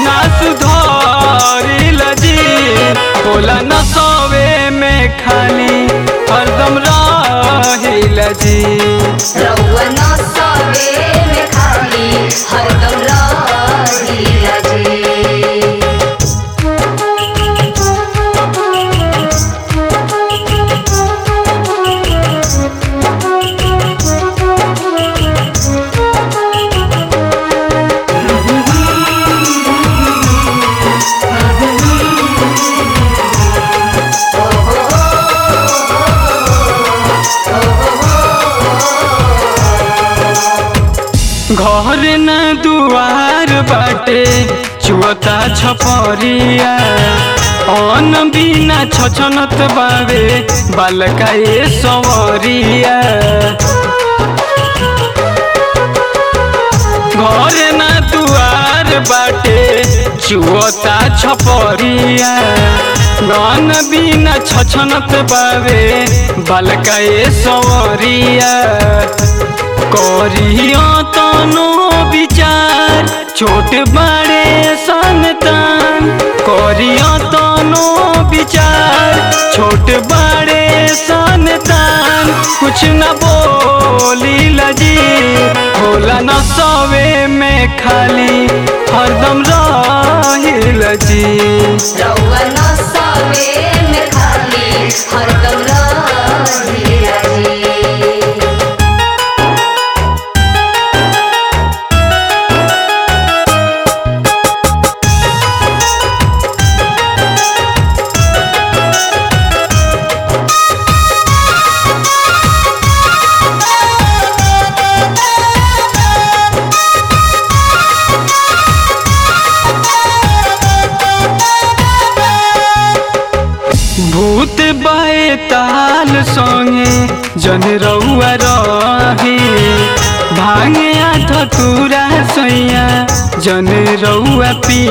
ना सुधरिल जी बोला न सोवे में खाली हरदम रहिल जी रउआ न सवे में खाली हरदम रहिला जी घर न दुआर बाटे चुअता छपरिया अन बिना छछनत बावे बालका ए सवरिया घर न दुआर बाटे चुअता छपरिया गन बिना छछनत बावे बालका ए सवरिया करियो तनो विचार छोट बड़े संतान करियो तनो विचार छोट बड़े संतान कुछ न बोली लजी होला न सवे में खाली हरदम रहिल जी रउआ न सवे में खाली हरदम रहिला जी भूत बाए ताल संगे जन रउआ रही भांगे आठ तुरा सैया जन रउआ पी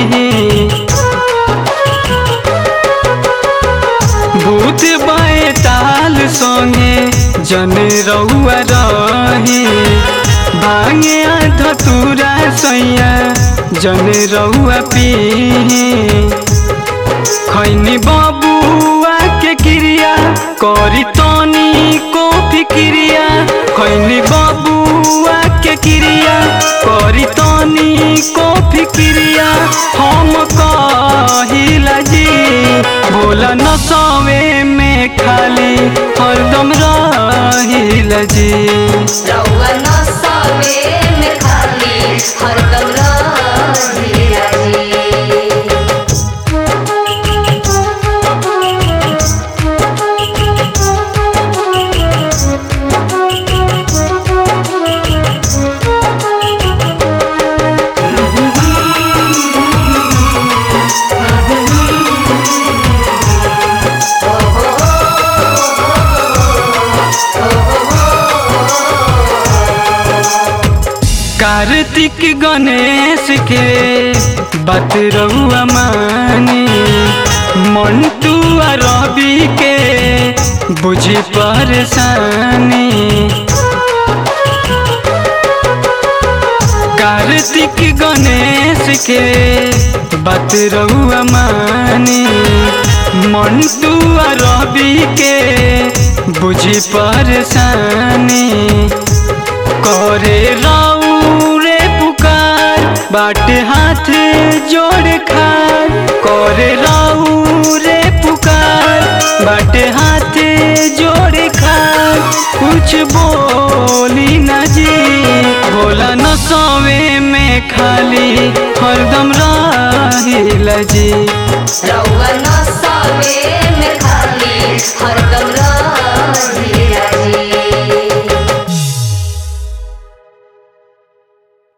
भूत बाए ताल संगे जन रउआ रही भांगे आठ तुरा सैया जन रउआ पी खैनी बबुआ के क्रिया करी तनी को फिक्रिया खैनी बबुआ के क्रिया करी तनी को फिक्रिया हम कहिला जी बोला न सवे में खाली हरदम रहिला जी रउआ न सवे में खाली हरदम रहिला जी कार्तिक गणेश के बात रहुआ मानी मंटू आ रवि के बुझी परेशानी कार्तिक गणेश के बात रहुआ मानी मंटू आ रवि के बुझी परेशानी करे राऊ रे पुकार बाट हाथ जोड़ खार करे राऊ रे पुकार बाट हाथ जोड़ खार कुछ बोली न जी बोला न सवे में खाली हरदम रहिल जी रउआ न सवे में खाली हरदम